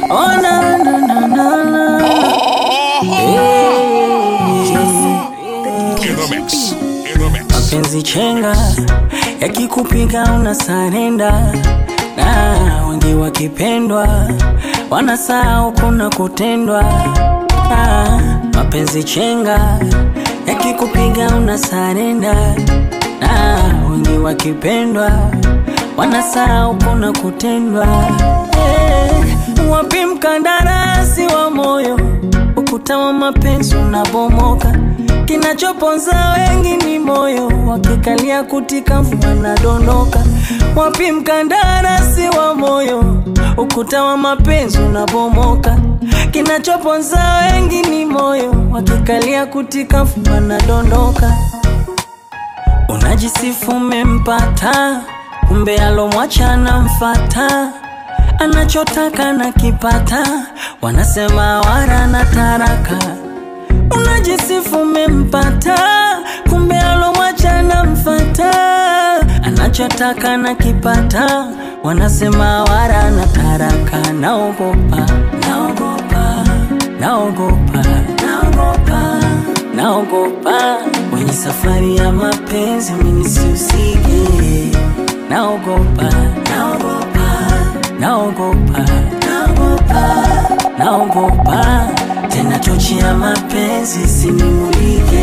Oh, na, na, na, na, na. In the mix. In the mix. mapenzi chenga yakikupiga una sarenda na wengi wakipendwa wanasahau kuna kutendwa ah, mapenzi chenga yakikupiga una sarenda na wengi wakipendwa wanasahau kuna kutendwa eh, wapi mkandarasi wa moyo ukuta wa mapenzi unabomoka kinachoponza wengi ni moyo wakikalia kutika wanadondoka wapi mkandarasi wa moyo ukuta wa mapenzi unabomoka kinachoponza wengi ni moyo wakikalia kutika wanadondoka unajisifu umempata kumbe alomwacha anamfata anachotaka na kipata wanasema wara na taraka unajisifu umempata kumbe alomwacha anamfata anachotaka na kipata wanasema wara na taraka naogopa naogopa naogopa naogopa naogopa kwenye safari ya mapenzi minisihusike naogopa naogopa naogopa naogopa naogopa tena tochi ya mapenzi sinimulike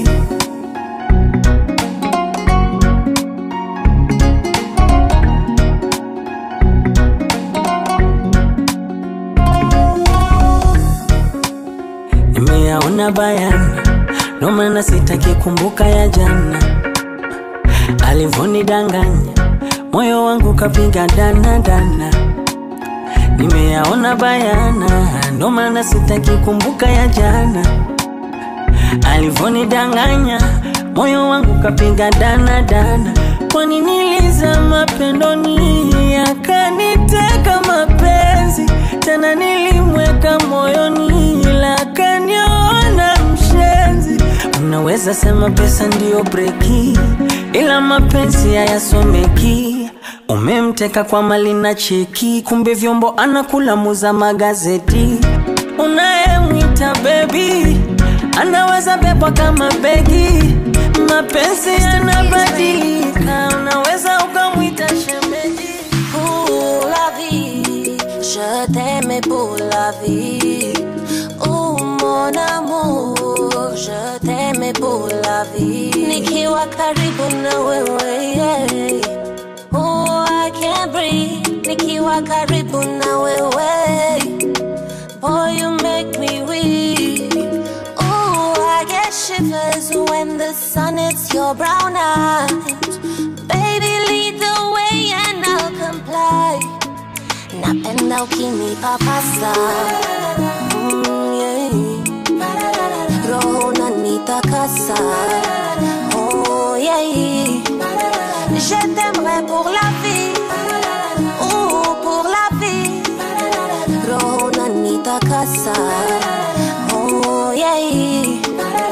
nimeyaona bayana ndo maana sitaki kumbuka ya jana alivonidanganya moyo wangu kapiga dana dana nimeyaona bayana ndo maana sitaki kumbuka ya jana alivonidanganya moyo wangu kapiga dana dana kwani nilizama pendoni akaniteka mapenzi tena nilimweka moyoni ila akaniona mshenzi unaweza sema pesa ndiyo breki ila mapenzi hayasomeki umemteka kwa mali na cheki kumbe vyombo anakula muza magazeti unayemwita bebi anaweza bebwa kama begi mapenzi yanabadilika unaweza ukamwita shemeji pour la vie. Je t'aimais pour la vie. Oh mon amour, je t'aimais pour la vie. Nikiwa karibu na wewe, yeah. Oh, I can't breathe. Nikiwa karibu na wewe. Boy, you make me weak. Oh, I get shivers when the sun hits your brown eyes. Baby, lead the way and I'll comply. Napenda ukinipapasa mm, yeah. Roho unanitakasa oh, yeah. Je t'aimerai pour la vie oh, pour la vie Roho unanitakasa oh, yeah.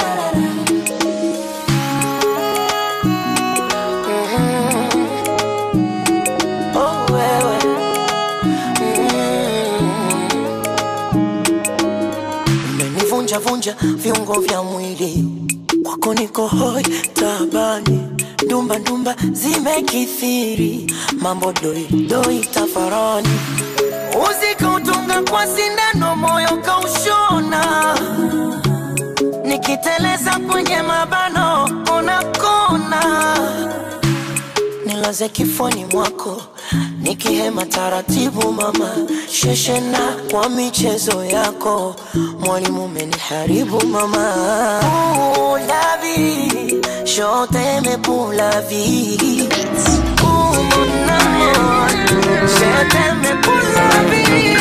Oh, wewe. umenivunja vunja viungo vya mwili kwako niko hoi tabani ndumba ndumba zimekithiri mambo doi doi tafarani uzikautunga kwa sindano moyo kaushona nikiteleza kwenye mabano unakona nilaze kifoni mwako nikihema taratibu mama sheshena kwa michezo yako mwalimu umeniharibu mama Ooh, la vie, je t'aime pour la vie Ooh, mon amour, je t'aime pour la vie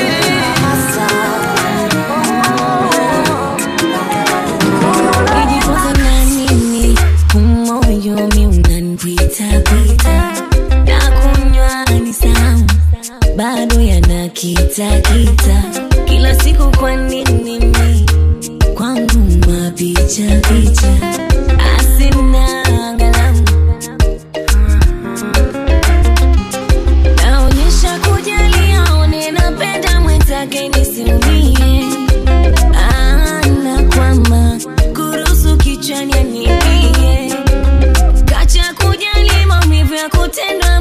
Nijifunze na nini umoyo mi unanipitapita na kunywa ni samu bado yanakitakita kila siku kwa nini mi kwangu mapicha picha asina angalamu naonyesha kujali aone napenda mwenzake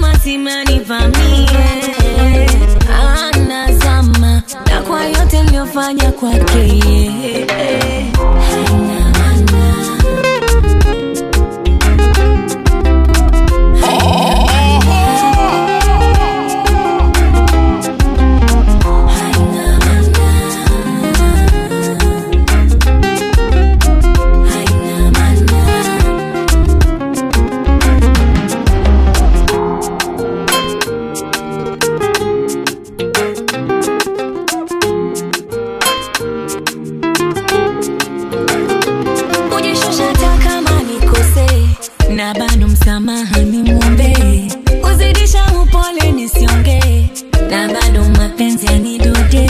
mazima nivamie anazama na kwa yote niliyofanya kwake yeye. Haina maana. Haina maana. Haina maana. kujishusha hata kama nikose na bado msamaha nimwombe kuzidisha upole nisionge na bado mapenzi yanidode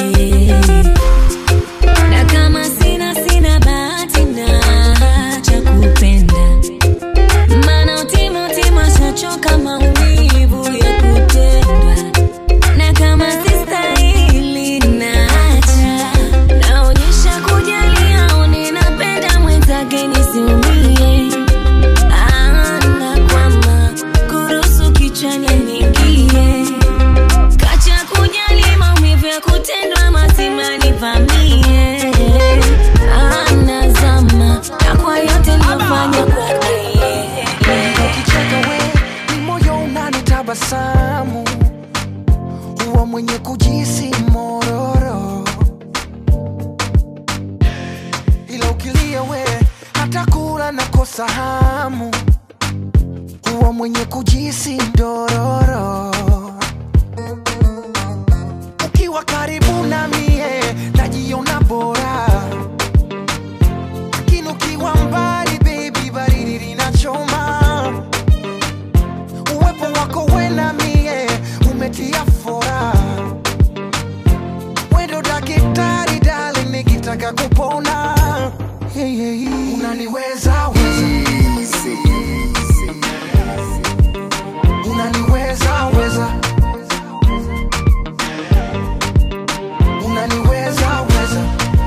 na kama sina sina bahati na cha kupenda maana utima utima shachoka maumivu ya kutendwa na kama sistahili naacha naonyesha kujali au ninapenda mwenzake nisiumie anakwama kuruhusu kichwani ningie kacha kujali maumivu ya kutendwa mazima nivamie anazama na kwa yote nilofanya kwake ukicheka we ni moyo unanitabasamu huwa mwenye kujisi mororo ila ukilia we hata kula nakosa hamu huwa mwenye kujisi dororo ukiwa karibu na mie najiona bora lakini ukiwa mbali baby baridi linachoma uwepo wako wena mie umetia fora wendo dakitari dali nikitaka kupona hey, hey. unaniweza weza unaniweza weza unaniweza weza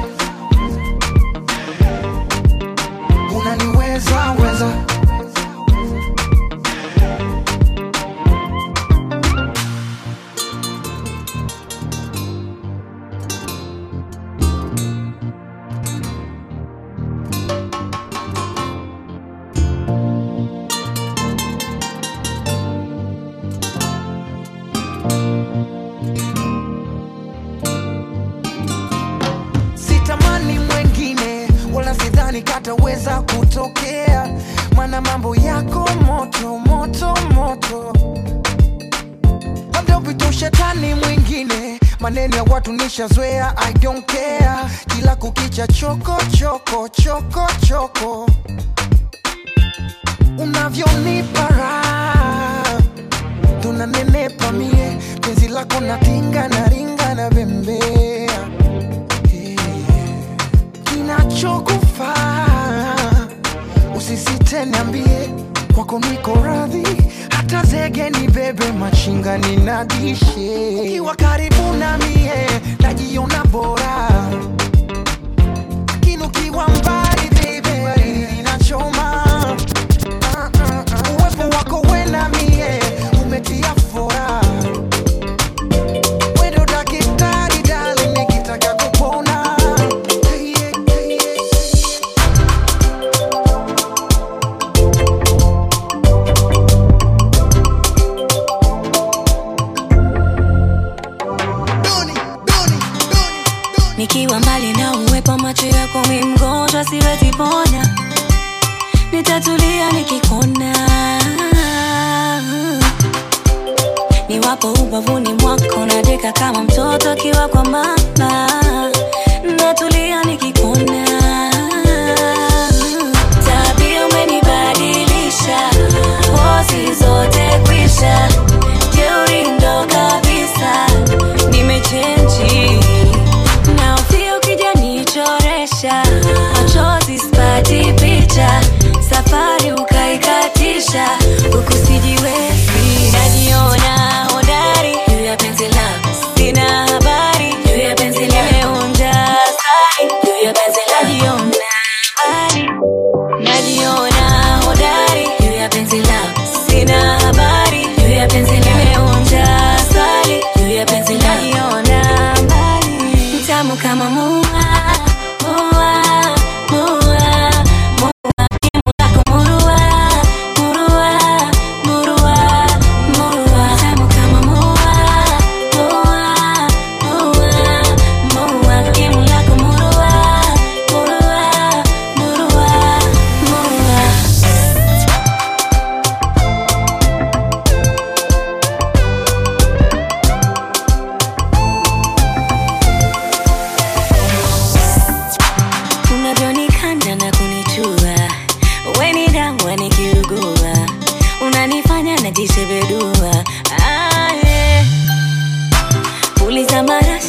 unaniweza weza sitamani mwengine wala sidhani kataweza kutokea mana mambo yako moto moto moto labda upite ushetani mwingine maneno ya watu nishazoea i don't care kila kukicha choko choko choko choko unavyonipa raha tunanenepa mie penzi lako natinga na ringa na bembea kinachokufaa usisite niambie kwako niko radhi hata zege ni bebe machinga ninadishe ukiwa karibu na mie najiona bora lakini ukiwa mbali bebe baridi linachoma Ah, ah, ah. uwepo wako wena mie umetia fora wendo dakitari dali nikitaka kupona Hey, yeah, hey, yeah. Doni, Doni, Doni, Doni. nikiwa mbali na uwepo macho yako mi mgonjwa siwezi pona nitatulia nikikona niwapo ubavuni mwako nadeka kama mtoto akiwa kwa mama natulia nikikona tabia umenibadilisha pozi zote kwisha jeuri ndo kabisa nimechenji na ufia ukija nichoresha machozi spati picha safari ukaikatisha huku sijiwezi najiona hodari juu ya penzi lako sina habari juu ya penzi limeunda sari juu ya penzi najiona habari najiona hodari juu ya penzi lako sina habari juu ya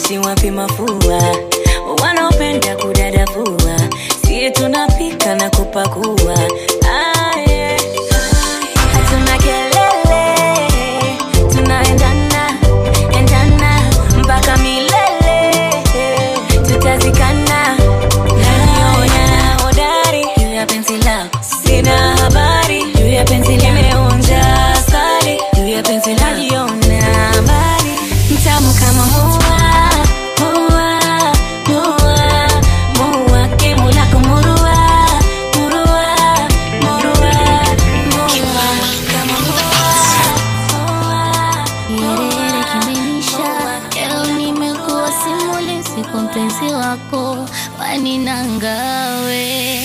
eti wapi mafua wanaopenda kudadavua sie tunapika na kupakua ah, yeah. hatuna kelele tunaendana endana mpaka milele tutazikana naniona hodari juu ya penzi lako sina habari juu ya penzi limeonja asali juu ya penzi najiona mbali mtamu kama mua mua mua mua kemu lako murua murua murua mua kama mua Yerere kimenisha leo nimekuwa simulizi kwa mpenzi wako wani nangawe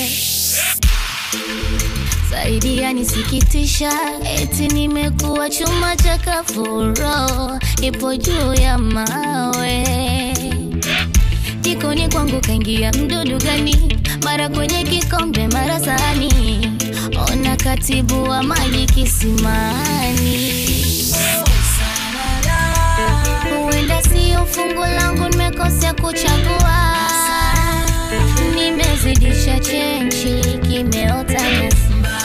zaidi yanisikitisha eti nimekuwa chuma cha kafuro ipo juu ya mawe jikoni kwangu kaingia mdudu gani mara kwenye kikombe mara sahani ona katibu wa maji kisimani huenda sio fungu langu nimekosea kuchagua nimezidisha chenchi kimeota nyasi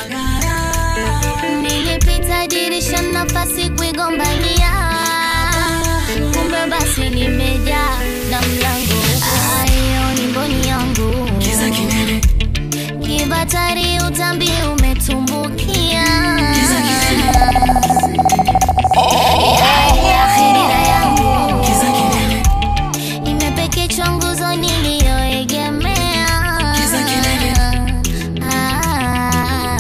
nilipita dirisha nafasi kuigombania kumbe basi nimejaa na mlango ayo ni mboni yangu kibatari utambi umetumbukia Ya akhirira yangu imepekechwa nguzo niliyoegemea Ah.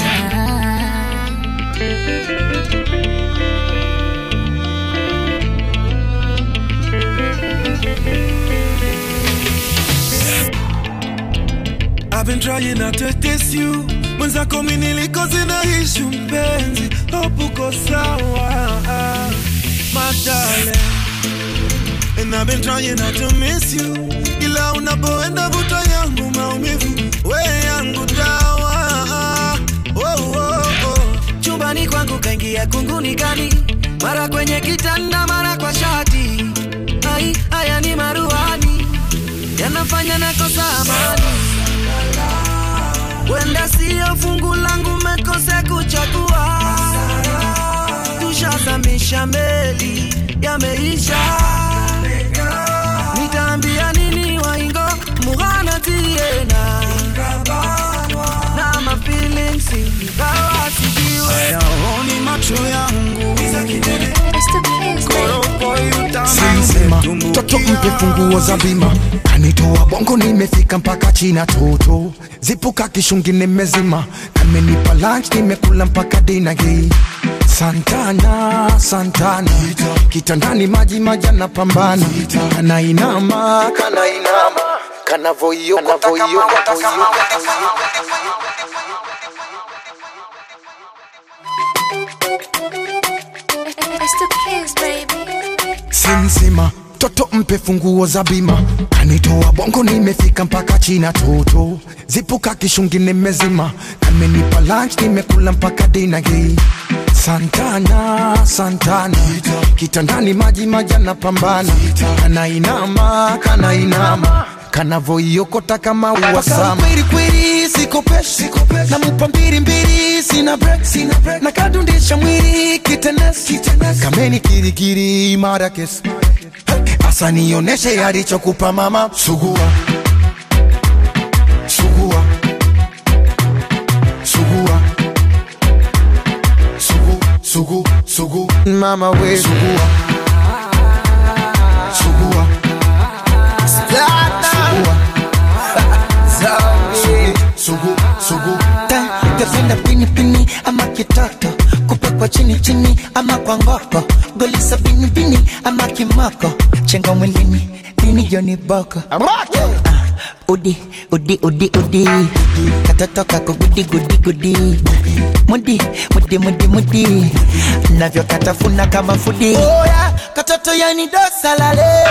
I've been trying not to test you mwenzako mi nilikoze na ishu mpenzi hope uko sawa my darling And I've been trying not to miss you ila unapoenda vuta yangu maumivu we yangu dawa oh, oh, oh. chumbani kwangu kaingia kunguni kani mara kwenye kitanda mara kwa shati ai haya ni maruani yanafanya nakosa amani wenda siyo fungu langu mekose kuchagua tushazamisha meli yameisha nitaambia nini waingo mughana tiena na mafilings ingawa sijiwe hayaoni macho yangu Sema toto mpe funguo za bima kanitoa bongo nimefika mpaka china toto zipuka kishungi nimezima kamenipa lunch nimekula mpaka dina hii santana santana kitandani maji majana pambana kanainama kanainama kanavoiyoka simsima toto mpe funguo za bima kanitoa bongo nimefika mpaka china toto zipuka kishungi nimezima kamenipa lunch nimekula mpaka dina hii santana santana kitandani maji majana pambana kanainama kanainama kanavoiokota kama uwasama kweli sikopeshi namupa mbili mbili sina break sina break na kadundisha mwili kitenesi kameni kirikiri mara kesi asa nioneshe alichokupa mama sugua sugua sugua sugu sugu sugu mama we sugua sugua sugua sugu sugu Tependa pini pini ama kitoto kupekwa chini chini ama kwa ngoko golisa pini pini ama kimoko chenga mwilini nini joni boko Ah, udi udi udi udi katoto kako gudi gudi gudi mudi mudi mudi mudi navyo katafuna kama fudi oya katoto yani dosalale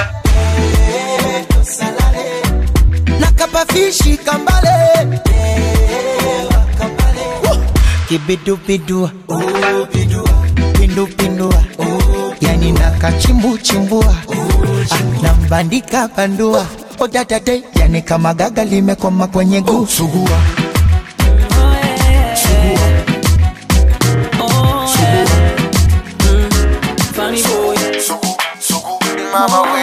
nakapafishi kambale kibidubidua pindupindua yani nakachimbuchimbua Ah, bandika bandua odatate yani kama gaga limekoma kwenye guu sugua Funny boy. Mama we.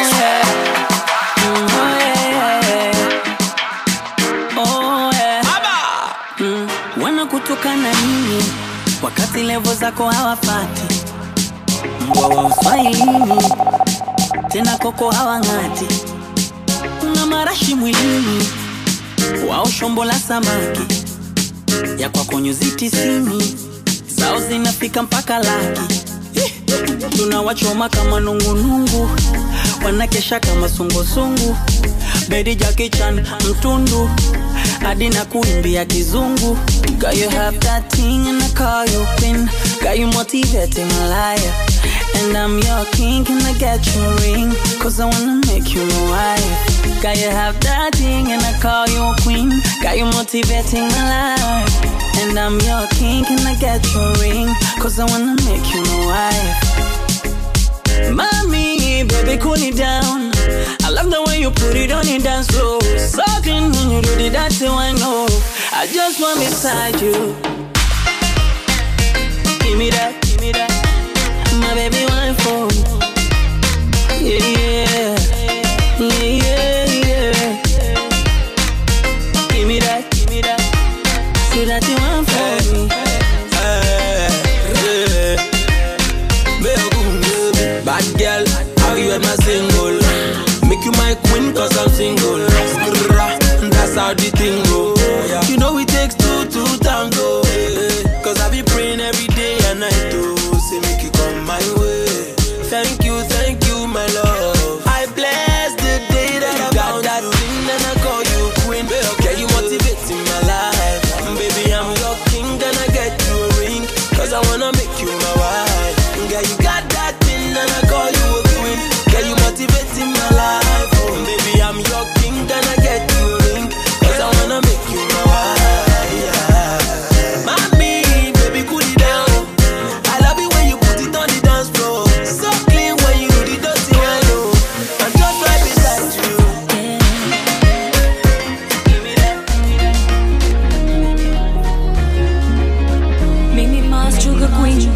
Oh, yeah. Mm, wanakutukana nini wakati levo zako hawafati mbwa wa uswahilini tena koko hawang'ati una marashi mwilini wao shombo la samaki ya kwako nyuzi tisini zao zinafika mpaka laki tunawachoma kama nungunungu wanakesha kama sungusungu bedi jakichan mtundu hadi na kuimbia kizungu Girl, you have that thing and I call you queen Got you motivating a liar And I'm your king, can I get your ring? Cause I wanna make you my wife Got you have that thing and I call you queen Got you motivating a liar And I'm your king, can I get your ring? Cause I wanna make you my wife Mommy, baby, cool it down. I love the way you put it on your dance floor. Sucking when you do the dancing, I know. I just want beside you. Give me that, give me that. My baby, one for Yeah, yeah. Yeah, yeah, yeah. Give me that, give me that. So that you want for me. Bad girl, have you ever single? Make you my queen cause I'm single. Skrrra, That's how the thing go. You know it takes two to tango. eh. Cause I be praying every day and night to say make you come my way. Thank you, thank you, my love. I bless the day that I got that thing and I call you queen. Girl, you motivating my life. Baby, I'm your king, then I get you a ring. Cause I wanna make you my wife. Girl, you got that thing and I call you a queen. Girl, you motivating my life. Oh, baby, I'm your king, then I get you a ring. Cause I wanna make you my wife. Yeah. Mommy, baby, cool it down. I love it when you put it on the dance floor. So clean when you do the dirty one. Oh. I'm just right beside you. Mimi Mars Sugar Queen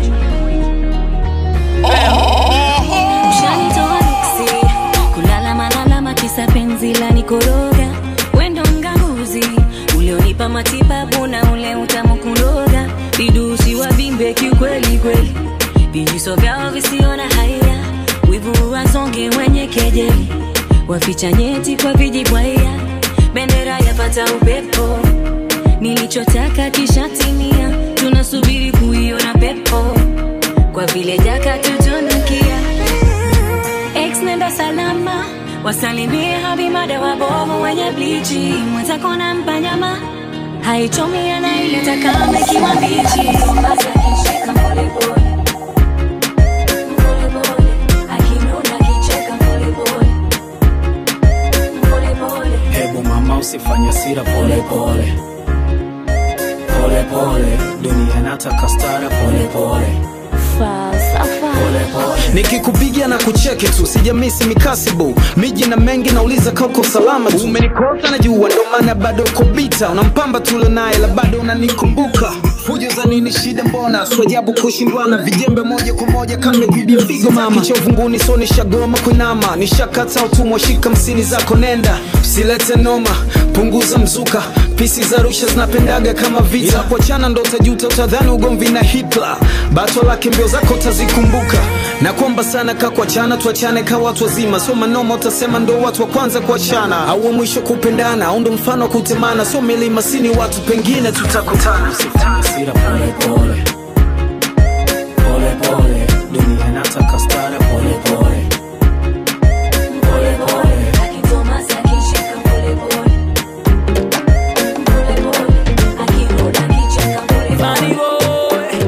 Ushanitoa nuksi Kulala malalama kisa penzi la nikoroga Wendo mganguzi Ulionipa matibabu na ule utamu kuroga Vidusi wa bimbe kiukweli kweli Vijiso vyao visiona haya Wivu wasonge wenye kejeli Waficha nyeti kwa vijibwaya Bendera yapata upepo nilichotaka kishatimia, tunasubiri kuiona pepo kwa vile jaka tutunukia. Ex nenda salama, wasalimie habimada wabovu wenye blichi, mwenzako nampa nyama haichomi, anaileta kama ikiwa mbichi. Basi akishika polepole polepole, akinuna akicheka polepole polepole Hebu mama usifanye sira pole pole pole pole, dunia inataka stara pole pole pole pole. nikikupigia na kucheki tu sijamisi mikasibu miji na mengi nauliza kauko salama tu umenikosa na jua ndo maana bado uko bita unampamba tule naye la bado unanikumbuka fujo za nini shida mbona swajabu kushindwana vijembe moja kwa moja kama bibi mpigo mama kicha uvunguni so nishagoma kuinama nishakata utumwa shika msini zako nenda usilete noma punguza mzuka pisi za rusha zinapendaga kama vita yeah. kuachana ndo utajuta utadhani ugomvi na hitler bato lake mbio zako utazikumbuka na kwamba sana ka kuachana tuachane ka watu wazima sio manoma utasema ndo watu wa kwanza kuachana au wa mwisho kupendana au ndo mfano wa kutemana sio milima sini watu pengine tutakutana Sira pole pole pole pole, dunia inataka stara pole pole pole pole. Akitomasa akishika polepole polepole, akirudi akicheka Funny polepole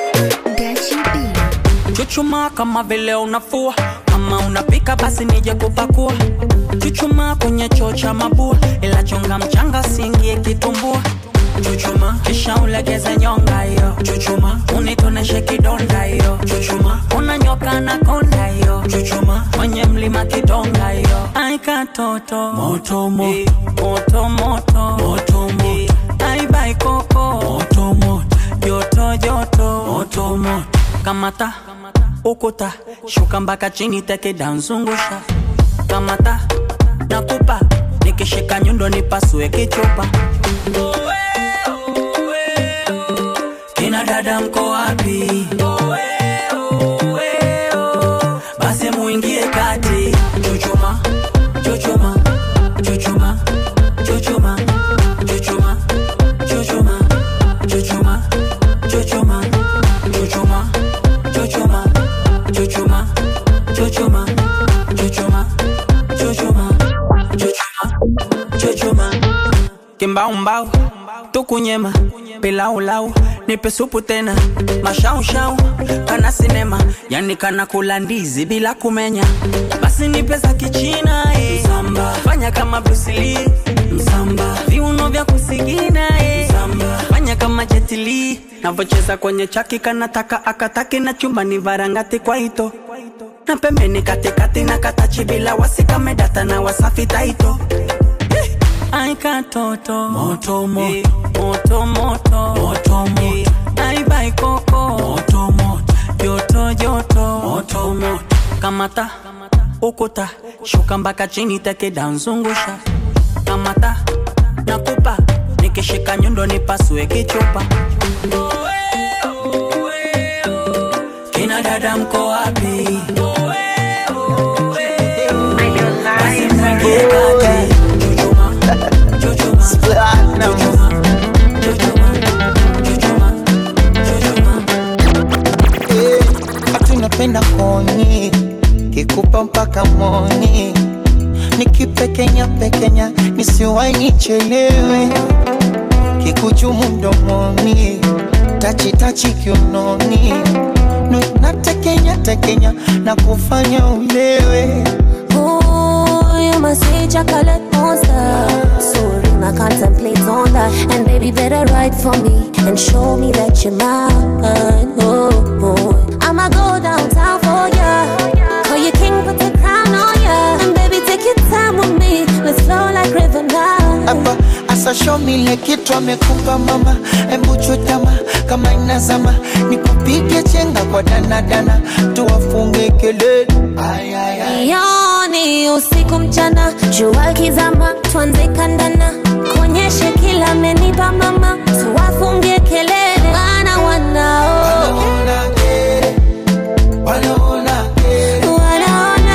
boy. Chuchuma kama vile unafua kama unapika basi nije kupakua chuchuma kwenye choo cha mabua ila chonga mchanga singie kitumbua chuchuma kisha ulegeze nyonga hiyo chuchuma unitoneshe kidonda hiyo chuchuma unanyoka na konda hiyo chuchuma chuchuma kwenye mlima kidonga hiyo aikatoto moto moto moto moto moto moto aibai koko moto moto joto joto moto moto kamata ukuta shuka mpaka chini teke danzungusha kamata nakupa nikishika nyundo nipasue kichupa kina dada mko wapi basi muingie kati chuchuma chuchuma chuchuma chuchuma chuchuma chuchuma chuchuma chuchuma chuchuma chuchuma chuchuma chuchuma chuchuma chuchuma chuchuma chuchuma kimbaumbau tukunyema pilaulau nipe supu tena mashaushau kana sinema yani kana kula ndizi bila kumenya basi nipe za kichina eh. msamba fanya kama brusili msamba viuno vya kusigina eh. msamba fanya kama jetili navocheza kwenye chaki kanataka akataki na chumbani varangati kwa ito na pembeni katikati na katachi bila wasikamedata na wasafi taito Ai katoto moto moto moto moto moto moto Ai bai koko moto moto joto joto moto moto kamata ukuta shuka mpaka chini teke danzungusha kamata nakupa nikishika nyundo nipasue kichupa kina dada mko wapi basi mwingie kati tunapenda koni kikupa mpaka moni nikipekenya pekenya nisiwai nichelewe kikuchumu mdomoni tachitachi kiunoni Nu- natekenya tekenya na kufanya ulewe Ooh, you must say chocolate monster. So ring, I contemplate on that. And baby, better write for me and show me that you're mine. Oh, oh. I'ma go downtown for ya. Call you king, put the crown on ya. And baby, take your time with me. Let's flow like river now. hapa asashomile kitu amekupa mama embuchutama kama inazama nikupige chenga kwa danadana tuwafunge kelele Ay, ay, ay. Yoni usiku mchana, jua kizama, tuanze kandana, kuonyeshe kila amenipa mama, tuwafungie kelele, wana wanao Wanaona kere, wanaona kere, wanaona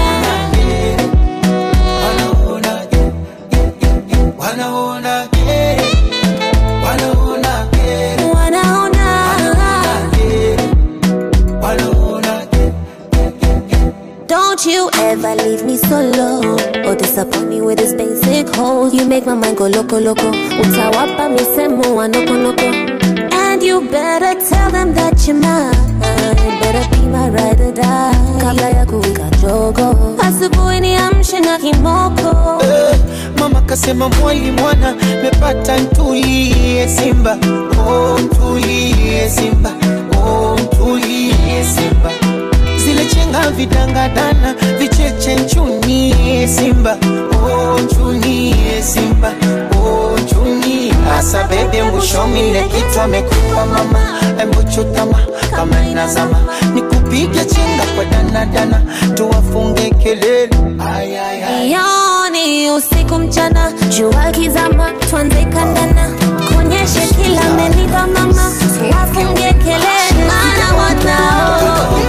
wanaona kere, wanaona kere, wanaona kere, wanaona kere, wanaona kere. Don't you ever leave me solo or disappoint me with this basic hole. You make my mind go loco loco. Utawapa misemo wa noko noko. And you better tell them that you're mine. Better be my ride or die. Kabla ya kuwika jogo. Asubuhi niamshe na kimoko. Eh, mama kasema mwali mwana mepata ntulie simba oh, ntulie simba oh, ntulie simba zile chenga vidangadana vicheche nchunie simba oh, nchunie simba oh, nchunie asa bebe mbushomile kitu amekupa mama embuchutama kama inazama nikupige chenga kwa danadana tuwafunge kelele ay, ay, ay. Yoni usiku mchana, jua kizama, tuanze kandana, kuonyeshe kila amenipa mama, wafungie kelele, maana wanao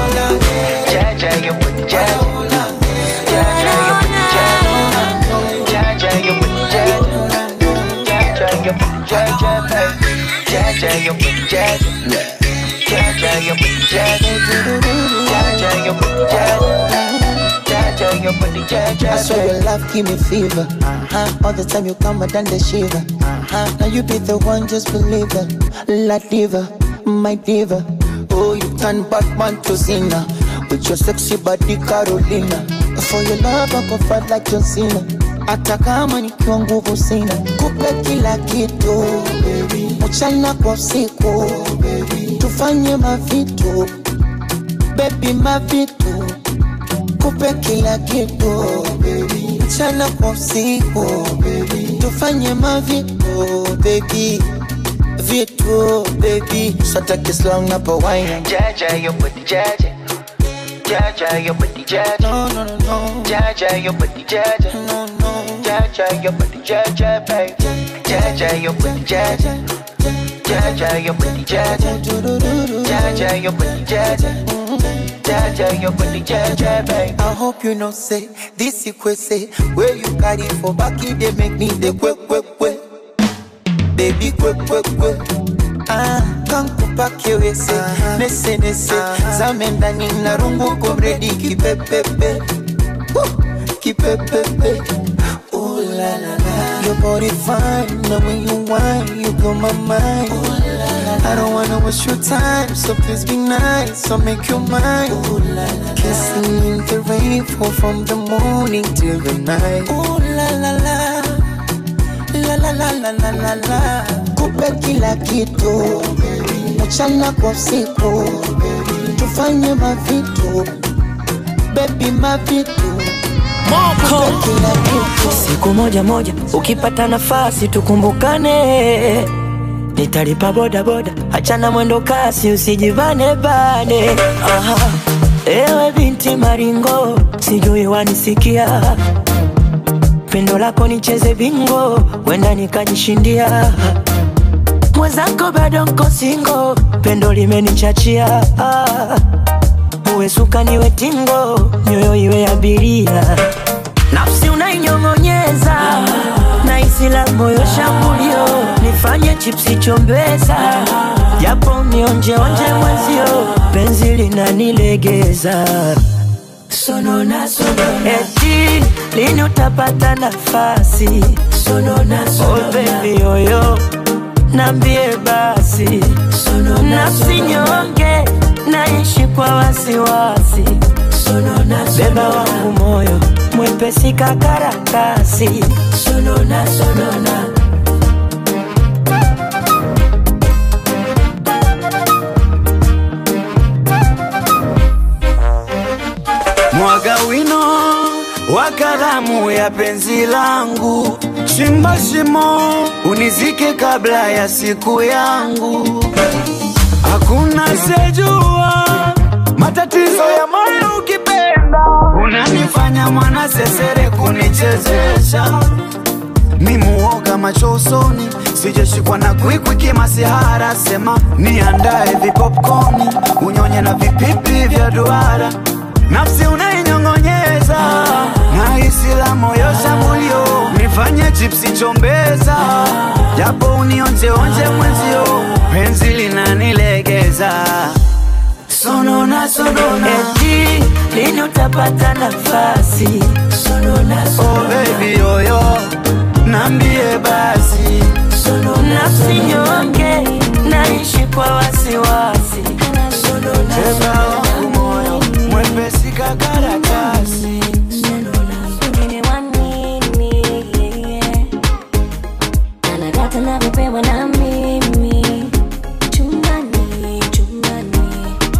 I swear your love give me fever. Uh-huh. All the time you come, I done the shiver. Uh-huh. Now you be the one, just believe it. La diva, my diva. Oh, you turn Batman to Cena with your sexy body, Carolina. For your love, I go fight like John Cena. Hata kama nikiwa nguvu sina, kupe kila kitu mchana kwa usiku, tufanye mavitu baby, mavitu kupe kila kitu mchana kwa usiku tufanye mavitu baby vitu baby sataki slang napo wine Jaja, your booty, jaja. Jaja, your booty, jaja. no no no no Jaja, your booty, jaja. no no Jaja, your booty, jaja, babe. Jaja, your booty, jaja. Jaja, your booty, jaja. Jaja, your booty, jaja. Jaja, your booty, jaja, babe. I hope you know say this say where you carry for back you they make me the quick quick quick baby quick quick quick ah kankupa kiwese nese nese zame ndani na rungu komredi kipepepe Woo! kipepepe Ooh la la la Your body fine, the way you whine, you blow my mind. Ooh la la I don't wanna waste your time, so please be nice, so make your mind. Ooh la la Kissing in the rain, fall from the morning till the night. Ooh la la la la la la la la la la kupe kila kitu mchana kwa usiku tufanye mavitu bebi mavitu Kupe kila kitu siku moja moja ukipata nafasi tukumbukane nitalipa boda boda achana mwendo kasi usijivane bane Aha. ewe binti maringo sijui wanisikia pendo lako nicheze bingo wenda nikajishindia mwenzako bado nko singo pendo limenichachia ah. uwe suka niwe tingo nyoyo iwe abiria nafsi unainyong'onyeza na isi la moyo shambulio nifanye chipsi chombeza japo nionjeonje mwenzio penzi linanilegeza sonona sonona eti lini utapata nafasi sonona sonona oh baby yoyo nambie basi sonona nafsi nyonge naishi kwa wasiwasi sonona beba wangu moyo mwepesi kakarakasi sonona sonona mwaga wino wa kalamu ya penzi langu, chimba shimo unizike kabla ya siku yangu. Hakuna sejua matatizo ya moyo ukipenda, unanifanya mwana sesere kunichezesha mimuoga macho usoni, sijashikwa na kwikwi kimasihara, sema niandae vipopcorni unyonye na vipipi vya duara, nafsi unainyong'onyeza na hisi la moyo shambulio, nifanye chipsi chombeza, japo unionjeonje mwenzio, penzi linanilegeza sonona sonona eti lini utapata nafasi sonona oh baby yoyo nambie basi nafsi nyonge naishi kwa wasiwasi tena wangu moyo mwepesi kakaratasi Wengine wa nini, anadata navyopewa na mimi chumbani chumbani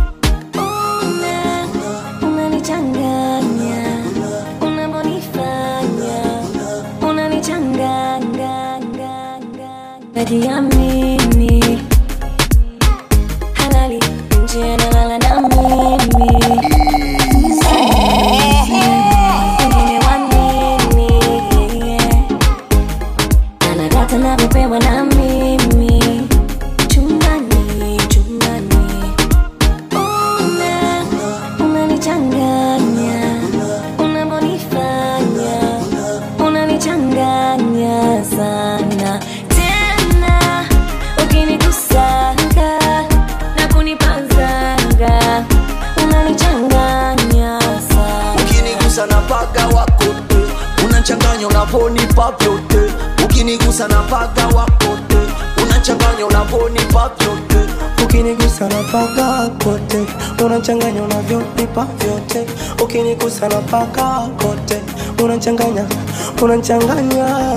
Una- unanichanganya unavyonifanya unanichanganya kati ya mimi halali nje analala na mimi Wengine wa nini, anadata navyopewa na mimi chumbani chumbani Una- unanichanganya unavyonifanya unanichanganya sana tena ukinikusanga na kunipazanga unanichanganya sana ukinigusa na paga wakote unachanganya unavonipa vyote ukinigusa na paga wakote unachanganya unavonipa vyote ukinigusa na paka kote unachanganya unavyonipa vyote ukinigusa na paka kote unachanganya unachanganya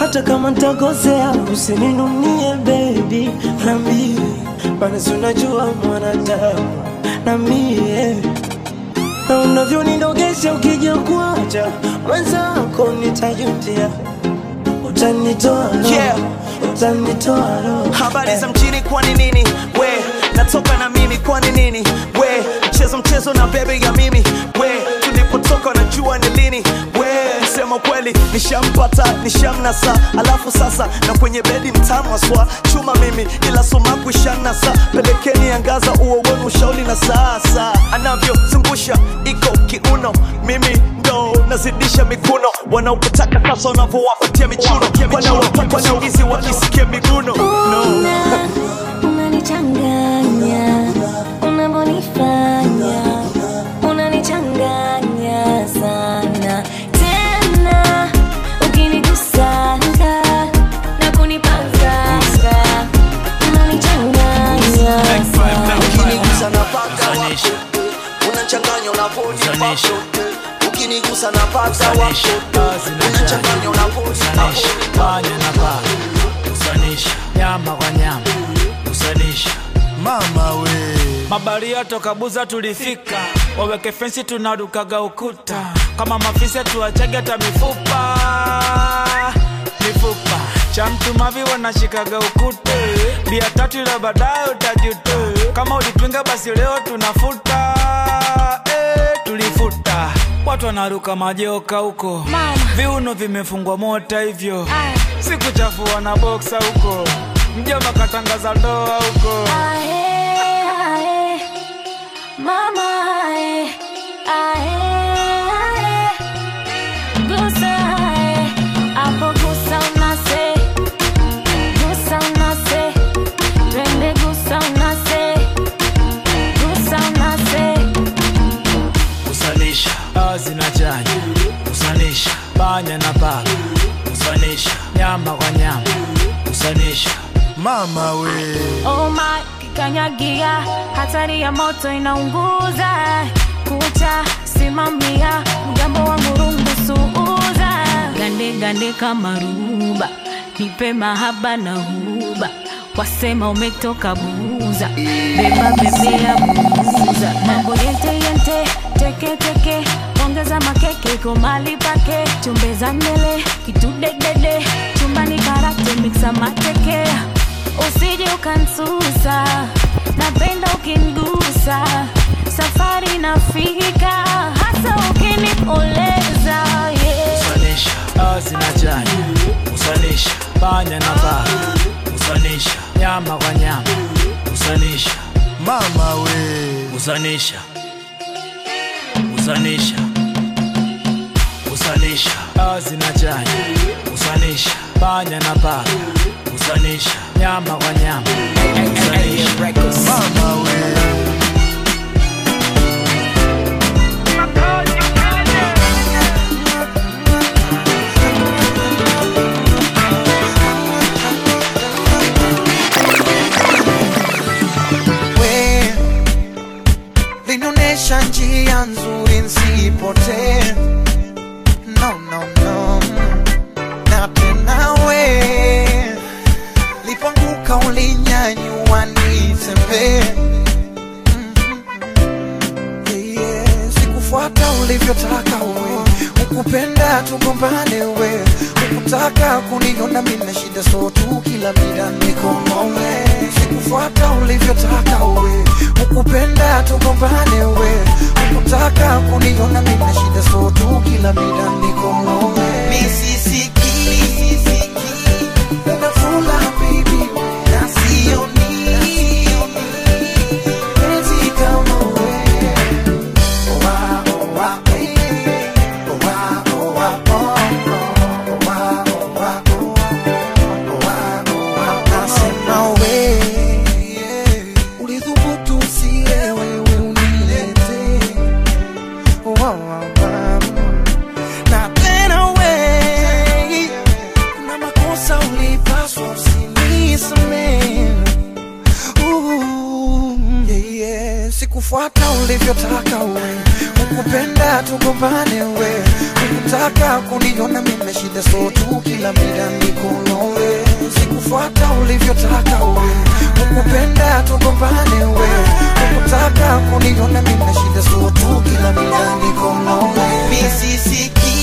hata kama ntakosea usininunie baby nambie bana si unajua mwanadamu na mie na unavyonidogesha ukija kuacha mwenzako nitajutia utanitoa roho, Yeah. utanitoa roho. habari za mjini kwani nini we natoka na mimi kwani nini we mchezo mchezo na bebe ya mimi we tulipotoka najua ni lini we sema kweli nishampata nishamnasa alafu sasa na kwenye bedi mtamwaswa chuma mimi ila sumaku ishanasa pelekeni angaza uo wenu ushauri na sasa anavyozungusha iko kiuno mimi ndo nazidisha mikuno wanaokutaka sasa wanavyowapatia michuno wanaowapata wanaulizi wakisikia miguno no. unanichanganya unavyonifanya unanichanganya sana tena ukinigusanga na kunipanganga unanichanganya sana ukinigusa napaka wako unachanganya unaponipa vyote ukinigusa napaka wako unachanganya unaponipa panya na paka usanisha nyama kwa nyama usanisha mama we mabaria toka buza tulifika waweke fensi tunarukaga ukuta kama mafisi tuachage hata mifupa mifupa cha mtu mavi wanashikaga ukute bia tatu ila baadaye utajute kama ulipinga basi leo tunafuta eh, tulifuta watu wanaruka majoka huko viuno vimefungwa mota hivyo sikuchafua na boksa huko mjomba katangaza ndoa huko Ae, ae, mama ae, ae, ae. Gusa ae, hapo gusa unase, gusa unase, twende gusa unase, gusa unase. usanisha dawa zinachanya usanisha panya na paka usanisha nyama kwa nyama usanisha mama we Oh my, kikanyagia, hatari ya moto inaunguza. Kucha simamia, mgambo wangu rungu suuza. Gande gande kama ruba, nipe mahaba na huba. Wasema umetoka buza, beba bebea buza. Mambo yente yente, teke teke, ongeza makeke komali pake. Chumbeza mbele, kitudedede, chumbani karate mixa mateke usije ukansusa napenda ukingusa safari nafika hasa ukinipoleza yeah. usanisha dawa zinachanya usanisha panya na paka usanisha nyama kwa nyama usanisha mama we usanisha usanisha usanisha dawa zinachanya usanisha panya na paka usanisha nyama kwa nyama usanisha mama we we linaonyesha njia nzuri nsipotee no, no, no. na tena we lipanguka ulinyanyua nitembee yeah, yeah. sikufuata ulivyotaka we ukupenda tugombane we ukutaka kuniona mina shida so tu kila mida nikomole sikufuata ulivyotaka we ukupenda tugombane we ukutaka kuniona mina shida so tu kila mida nikomole nisisiki unafula baby na sioni penzi kama we Owa, owa, eh. Owa, owa, oh, oh. Owa, owa, oh. Owa, owa, nasema we, yeah. Ulithubutu usiye wewe unilete. Owa, owa, na tena we kuna makosa ulipaswa usinisamehe Ooh, yeah, yeah. sikufuata ulivyotaka we ukupenda tugombane we Sikutaka kuniona mimi shida so tu kila mida niko nawe Sikufuata ulivyotaka we Ukupenda tugombane we Sikutaka kuniona mimi shida so tu kila mida niko nawe Misi siki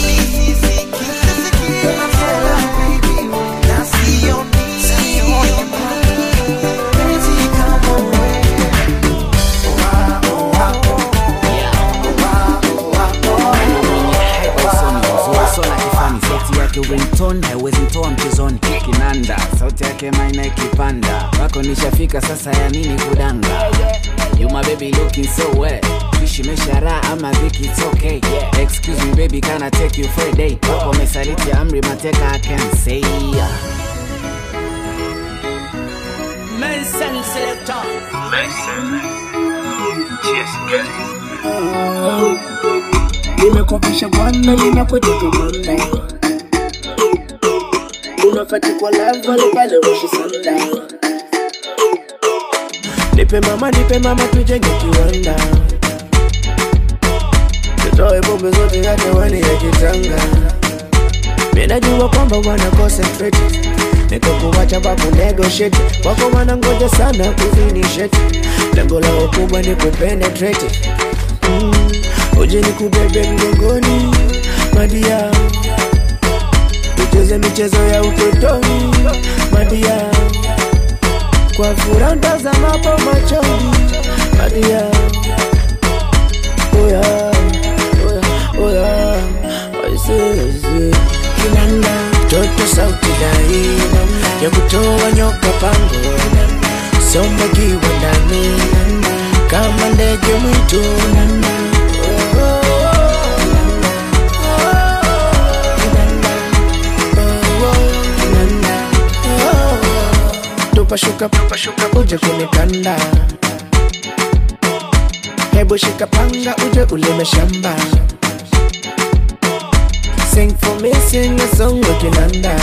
Sona kifani sauti yake ringtone haiwezi mtoa mchezoni kinanda sauti yake maina ikipanda wako nishafika sasa ya nini kudanga You my baby looking so wet Kishi meshara ama dhiki it's okay Excuse me baby can I take you for a day Wako mesaliti amri mateka I can say Nelson Selector. nimekofisha bwana ninapotoka bwana unafati kwa lava pale moshi sanda nipe mama nipe mama tujenge kiwanda tutoe bombe zote hata wani ya kitanga minajua kwamba wana concentrate niko kuwacha papo negotiate wako wanangoja sana kufinishete lengo lao kubwa ni kupenetrate mm. uje ni kubebe mgongoni madia tucheze michezo ya utotoni madia kwa furaha ntazamapo machoni madia oya oya oya aisee kinanda toto sauti dai ya kutoa nyoka pango somba kiwa ndani kama ndege mwitu tupashuka tupashuka uje kunikanda hebu shika panga uje ulime shamba Sing for me, sing a song ukinanda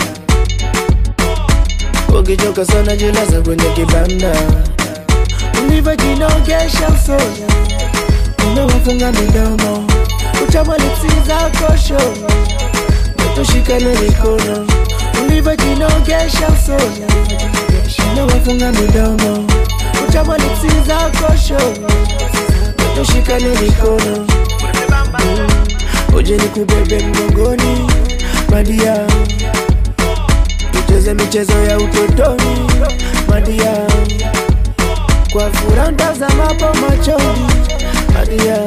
ukichoka sana jilaza kwenye kibanda ulivyojinogesha usoni umewafunga midomo utamwalipsi zako shono tushikane mikono ulivyojinogesha usoni umewafunga midomo utamwalipsi zako shono tushikane mikono Mm. uje nikubebe mgongoni madia tucheze michezo ya utotoni madia kwa furaha ntazamapo machoni madia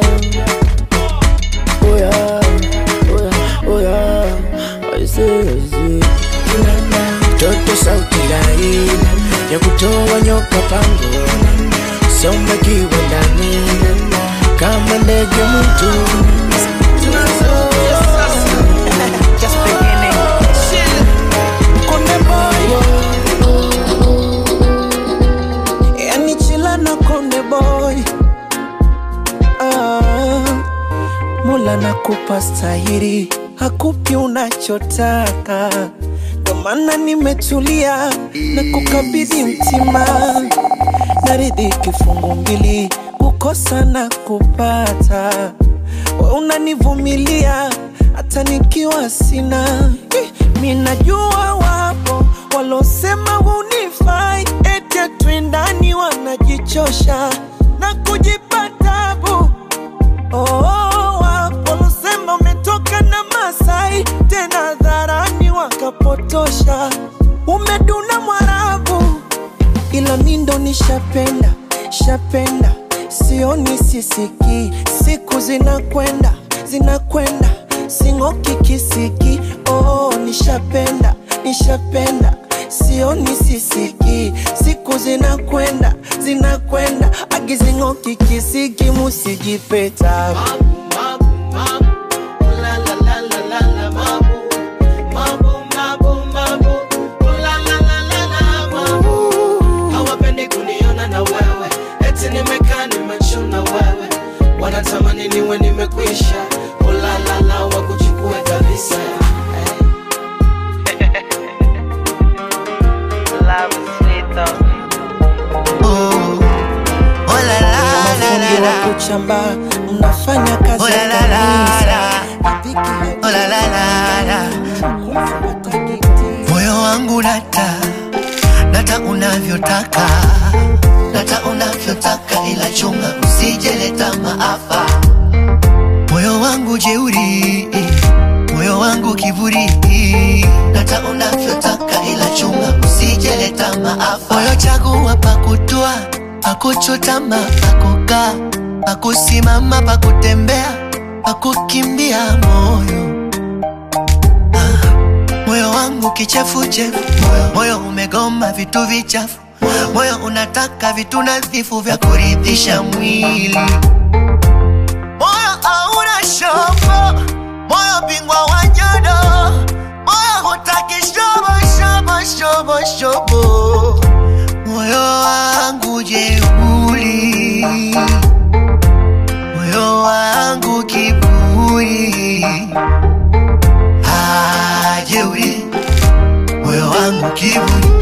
oya oya oya aise aise toto sauti lai ya kutoa nyoka pango somba kiwa ndani kama ndege mwitu Just beginning. Chill. Konde boy. Yani chila na konde boy. Ah. Mula nakupa stahiri, hakupi unachotaka. Ndo maana nimetulia na kukabidhi mtima, naridhi kifungu mbili, kukosa na kupata. We unanivumilia hata nikiwa sina. Eh, Mi najua wapo walosema hunifai, eti twendani, wanajichosha na kujipa tabu. Oh, wapo walosema umetoka na Masai, tena dharani wakapotosha, umeduna Mwarabu ila mi ndo nishapenda shapenda sioni sisiki siku zinakwenda zinakwenda sing'oki kisiki oh, nishapenda nishapenda sioni sisiki siku zinakwenda zinakwenda agizing'oki kisiki musijipeta hawapendi kuniona na wewe eti nimekaa nimechuna wewe wanatamani niwe nimekwisha ulalala wakuchukue kabisa mafundi wa kuchamba mnafanya kazi ya kanisa moyo wangu nata nata unavyotaka nata unavyotaka ila chunga usijeleta maafa moyo wangu jeuri moyo wangu kiburi nata unavyotaka ila chunga usijeleta maafa moyo chagua pakutua pakuchutama pakukaa pakusimama pakutembea pakukimbia moyo moyo wangu kichefuchefu moyo, moyo umegoma vitu vichafu moyo unataka vitu nadhifu vya kuridhisha mwili moyo hauna shobo moyo bingwa wa nyodo moyo hutaki shobo shobo shobo shobo moyo wangu jeuli moyo wangu kiburi hajeuri moyo wangu kiburi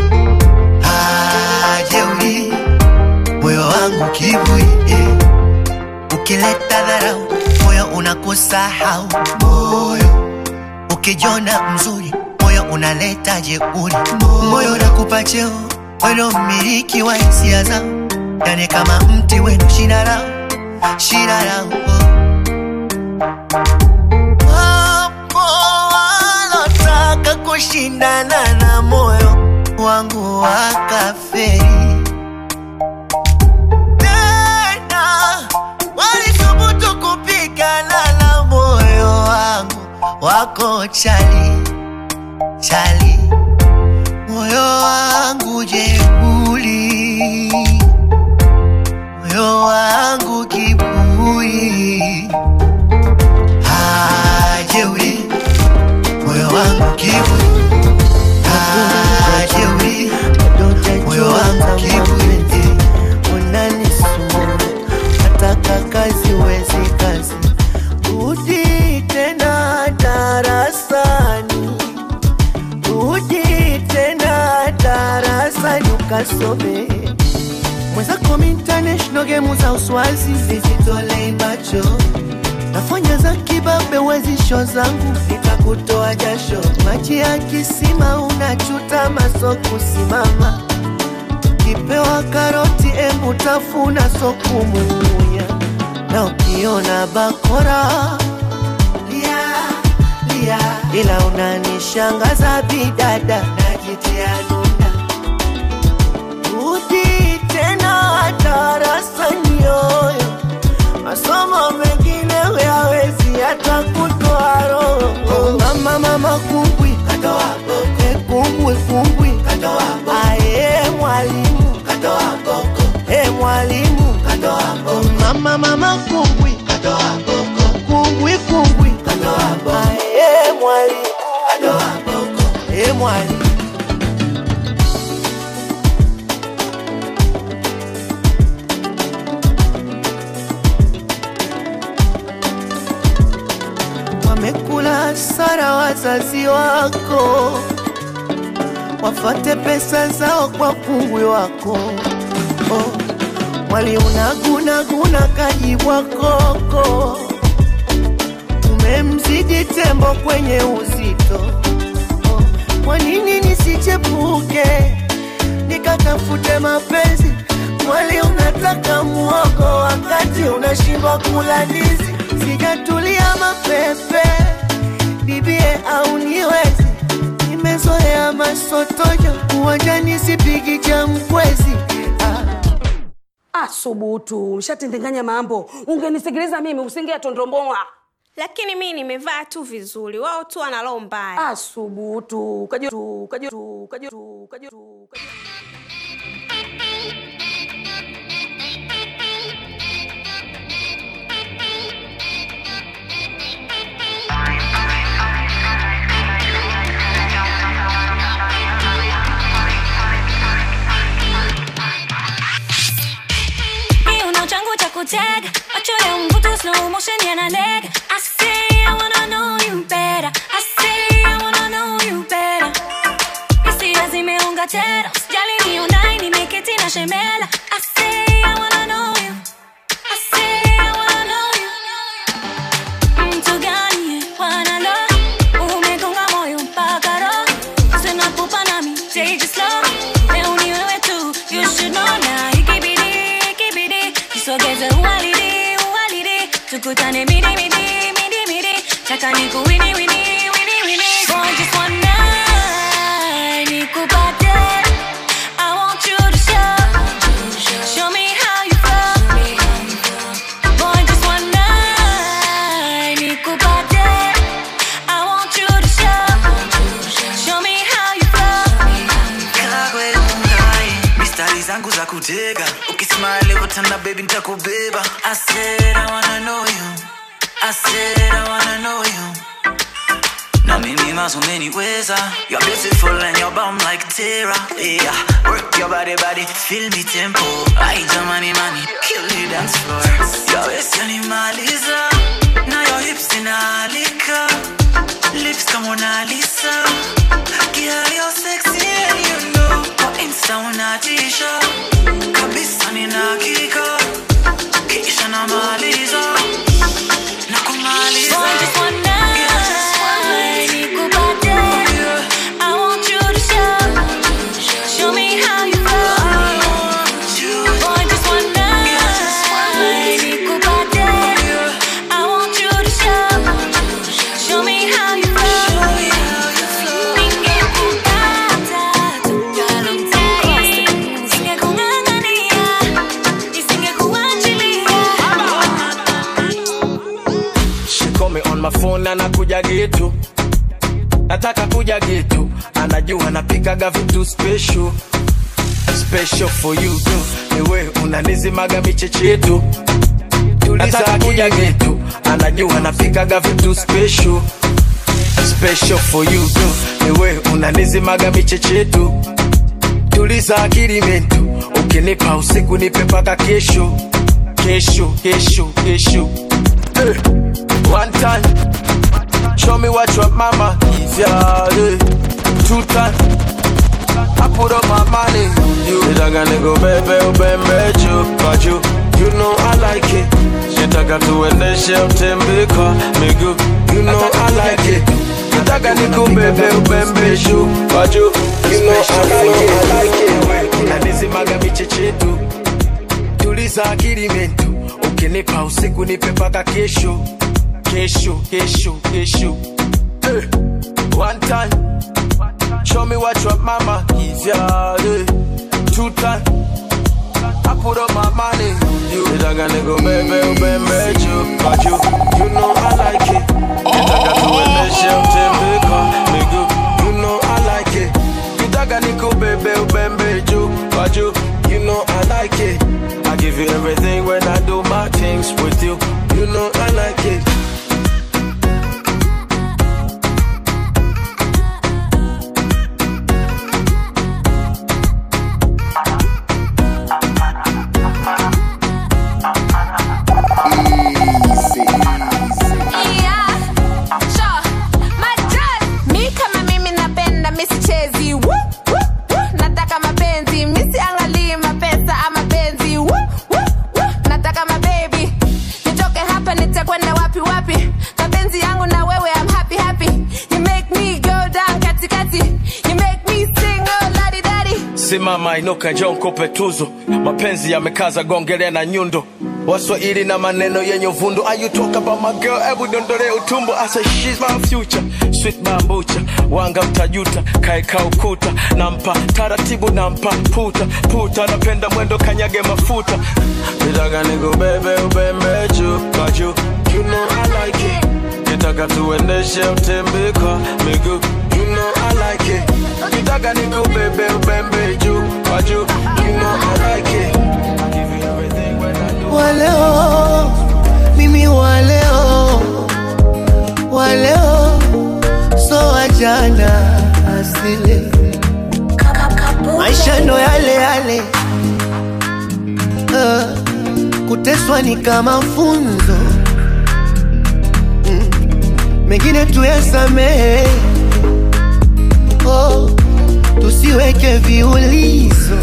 hajeuri moyo wangu kiburi eh. ukileta dharau moyo unakusahau moyo ukijona mzuri moyo unaleta jeuri moyo unakupa cheo weno mmiliki wa hisia zao yani kama mti wenu shina lao shina lao Wapo walotaka kushindana na moyo wangu wakaferi tena walithubutu kupigana na moyo wangu wako chali chali moyo wangu jeuli moyo wangu kiburi hajeuri moyo wangu kiburi hajeuri moyo wangu kiburi unanisumbua nataka kazi wezi kazi rudi tena darasani rudi tena darasani ukasome mwenzako international game za uswazi zizitolei macho nafanya za kibabe wezisho zangu nitakutoa jasho maji ya kisima unachuta maso kusimama ukipewa karoti embu tafuna sokumunya na ukiona bakora lia, lia. ila unanishangaza bidada najitia nunda rudi tena darasani yoyo masomo mengine huyawezi hata kutoa roho mama mama kumbwi e kumbwi kumbwi aye mwalimu e mwalimu mama mama kumbwi kumbwi kumbwi aye mwalimu e mwalimu wamekula sara wazazi wako, wafate pesa zao kwa kungwi wako. Oh, waliunagunaguna kajibwa koko, umemzidi tembo kwenye uzito. Oh, kwa nini nisichepuke nikatafute mapenzi? Mwali unataka muogo wakati unashindwa kula ndizi sijatulia mapepe bibie au niwezi nimezoea masotojo uwanjani sipigi cha mkwezi Ah, subutu, ushatindinganya mambo. Ungenisikiliza mimi usingetondomboa. lakini mi nimevaa tu vizuri wao tu wana roho mbaya Ah, subutu, kaju tu, kaju tu, kaju tu, kaju tu. Kiuno changu cha kutega macho ya mvuto slow motion yananega I say I wanna know you better I say I wanna know you better Hisia zimeunga tena usijali ni online nimeketi na shemela I say I wanna know you I say I wanna know you Mtu gani wanalo umegonga moyo mpaka roho tukutane midi midi midi midi taka niku wini wini wini wini for just one night nikupate I want you to show show me how you feel boy just one night nikupate I want you to show show me how you feel Kagwe ungai mistari zangu za kutega ukismile utana baby nitakubeba I said I wanna know you I said I wanna know you na mimi más umeniweza You're beautiful and you're bomb like Tara Yeah, work your body body Feel me tempo Ay jamani mani Kill the dance floor Your waist yanimaliza Na your hips inaalika Lips kama Mona Lisa Girl you're sexy and you know Kwa insta unatisha Kabisa nina hakika Kisha namaliza Na kumaliza Boy, just one night, nikupate. I want you to show, show me how you feel. Boy, just one night, nikupate. I want you to show, show me how you feel. Ningekupata tukalomtai, nisingekung'ang'ania, nisingekuachilia. She call me on my phone na nakuja getu nataka kuja getu anajua napikaga vitu special special for you tu niwe unanizimaga michechetu nataka kuja getu anajua napikaga vitu special special for you tu niwe unanizimaga michechetu tuliza akili mentu ukinipa usiku nipe paka kesho kesho kesho kesho hey. One time, show me what your mama is, yeah. yeah. Two time, I put up my money. You nitaka nikubebe ubembe juu kwa juu, you know I like it. Nitaka tuendeshe utembe kwa miguu, you know I like it. Nitaka nikubebe ubembe juu kwa juu, you know I like it. Unanizimaga michechetu, tuliza akili mentu, ukinipa usiku nipe paka kesho kesho, kesho, kesho. Hey. One time, show me what your mama is, yeah. yeah. Two time, I put up my money. You nitaka nikubebe ubembe juu kwa juu, you know I like it. Nitaka tuendeshe utembe kwa miguu, you know I like it. Nitaka nikubebe ubembe juu kwa juu, you know I like it. I give you everything when I do my things with you, you know I like it. Yeah, sure. Majal, mi kama mimi napenda misichezi Woo, woo, woo. nataka mapenzi misiangalii mapesa ama penzi Woo, woo, woo. nataka mabebi nitoke hapa nitakwenda wapi wapi mapenzi yangu na wewe I'm happy happy you make me go down katikati you make me sing oh ladi dadi simama inuka njoo nikupe tuzo mapenzi yamekaza gongelea na nyundo waswahili na maneno yenye uvundo Are you talk about my girl hebu dondole utumbo I say she's my future sweet bambucha wanga mtajuta kaeka ukuta nampa taratibu nampa puta puta napenda mwendo kanyage mafuta nitaka nikubebe ubembe juu kwa juu you know I like it nitaka tuendeshe utembe kwa miguu you know I like it nitaka nikubebe ubembe juu kwa juu you know I like it I give you everything when I do waleo mimi waleo waleo so wajana asile maisha ndo yale yale uh, kuteswa ni kama funzo mm, mengine tuyasamehe oh, tusiweke viulizo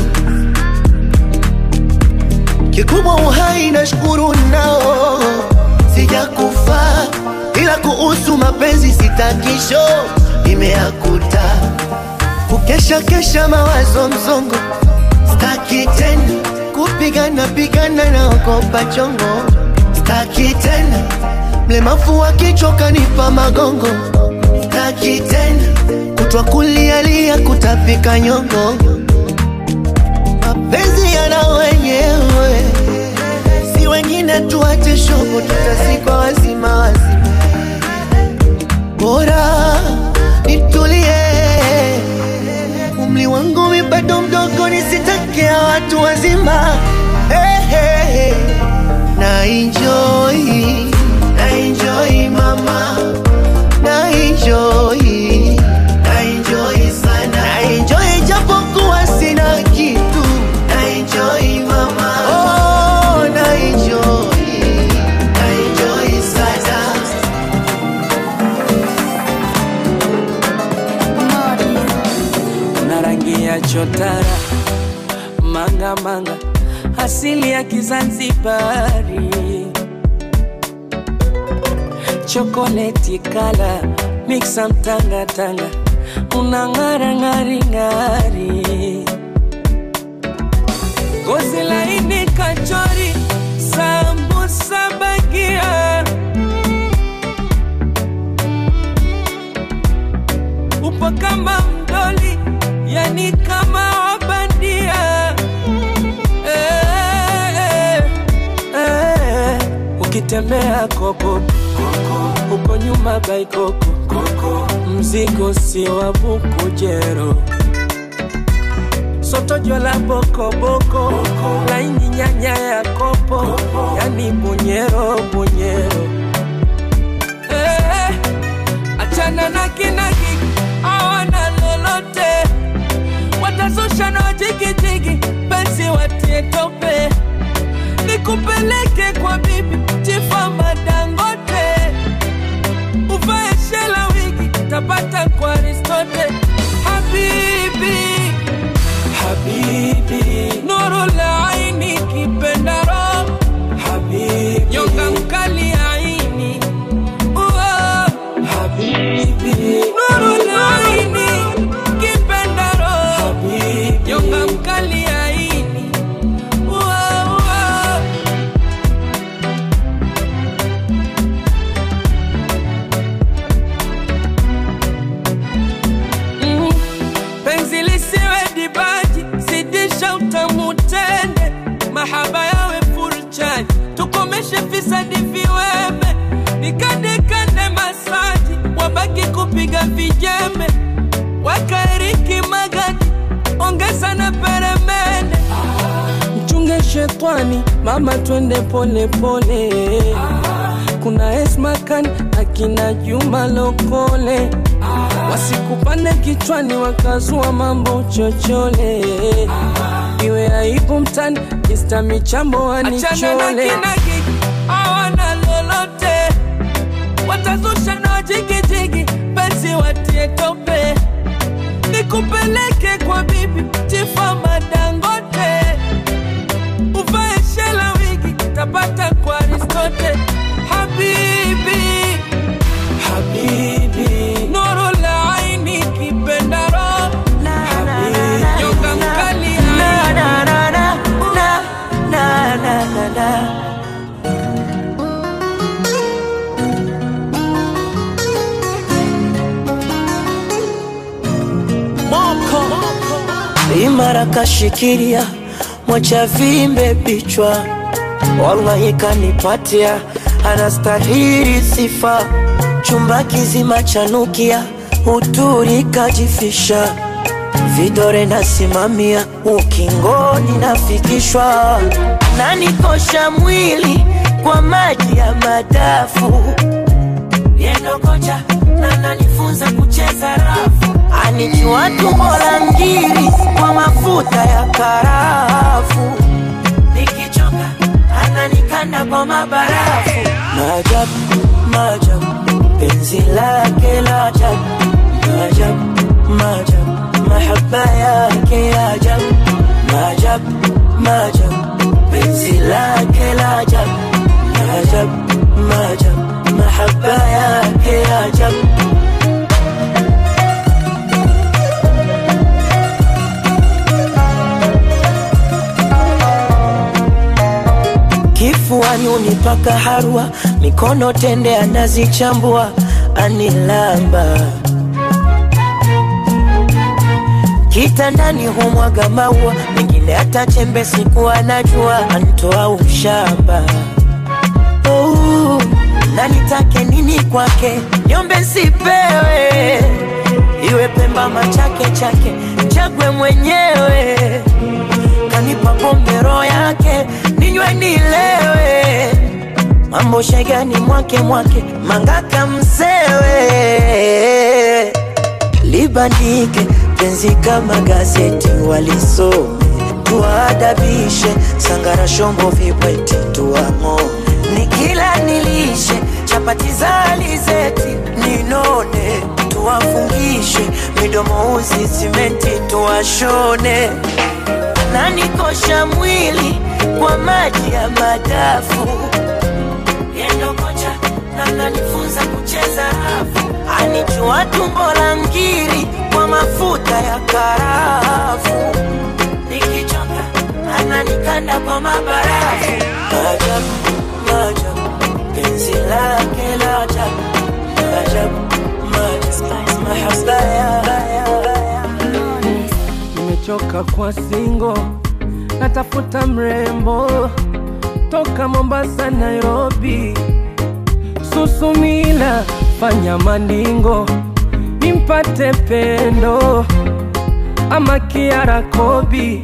kikubwa uhai na shukuru nao sijakufa ila kuhusu mapenzi sitakisho imeakuta kukesha kesha mawazo mzongo staki tena kupigana pigana na okopa chongo staki tena mlemavu wa kichwa kanipa magongo staki tena kutwa kulialia kutapika nyongo mapenzi yana wenyewe si wengine tuache shobo tutazikwa wazima wazima bora nitulie umri wangu mi bado mdogo nisitakia watu wazima hey, hey, hey. na enjoy na enjoy mama na enjoy na enjoy sana na enjoy japokuwa sina kitu na enjoy mama oh na enjoy na enjoy sana na rangi ya chotara manga manga asili ya Kizanzibari chokoleti kala mixa mtanga tanga una ng'ara ng'ari ng'ari gozi laini kachori sambusa bagia upo kama mdoli yani kama wabandia eh, eh, eh. ukitembea koko uko nyuma baikoko mzigo si wa bukujero sotojo la bokoboko laini nyanya ya kopo yani bunyero bunyero eh, achana na kinagi awana lolote watazusha na jigijigi penzi watie tope nikupeleke kwa bibi tifama dangote uvae shela wigi tapata kwa aristote habibi habibi nuru la aini kipendaro habibi nyonga mkali aini Uwa, habibi nuru la aini kipendaro habibi nyonga mkali aini Uwa, uwa. Mm, penzi lisiwe dibaji zidisha utamu tende mahaba yawe full charge tukomeshe fisadi viweme nikandekande masaji wabaki kupiga vijembe wakaeriki magadi ongeza na peremende mchunge shetwani mama twende pole pole kuna esmakan akina juma lokole wasikupande kichwani wakazua mambo chochole iwe aibu mtani ista michambo wanichole awana lolote watazusha na jigijigi penzi watie tope nikupeleke kwa bibi tifama dangote uvae shela wigi tapata kwa aristote habibi habibi nuru la aini kipendaro habibi nyonga mkali Na, na, na, na, na, na, na, na, na. imara kashikilia mwacha vimbe bichwa wallahi kanipatia anastahili sifa chumba kizima chanukia uturi kajifisha vidore nasimamia ukingoni nafikishwa nanikosha mwili kwa maji ya madafu yendo kocha na nanifunza kucheza rafu anijua tumbo la ngiri kwa mafuta ya karafu nikichoka ananikanda kwa mabarafu maajabu maajabu penzi lake la ajabu maajabu maajabu mahaba yake ya ajabu maajabu maajabu penzi lake la ajabu maajabu maajabu mahaba yake ya ajabu kifuani sabuni paka harua mikono tende anazichambua anilamba kitandani humwaga maua mengine hata chembe siku anajua antoa ushamba oh, na nitake nini kwake nyombe sipewe iwe pemba machake chake chagwe mwenyewe kanipa pombe roho yake ninywe nilewe mambo shegani mwake mwake mangaka msewe libandike penzi kama gazeti walisome tuwaadabishe sangara shombo vibweti tuwang'o nikila nilishe chapati za alizeti ninone tuwafungishe midomo uzi simenti tuwashone nanikosha mwili kwa maji ya madafu yendo kocha nananifunza kucheza rafu anichua tumbo la ngiri kwa mafuta ya karafu nikichoka ananikanda kwa mabarafu maajabu maajabu penzi lake la ajabu maajabu maajabu mahaba ya nimechoka kwa singo natafuta mrembo toka mombasa nairobi susumila fanya maningo nimpate pendo ama kiara kobi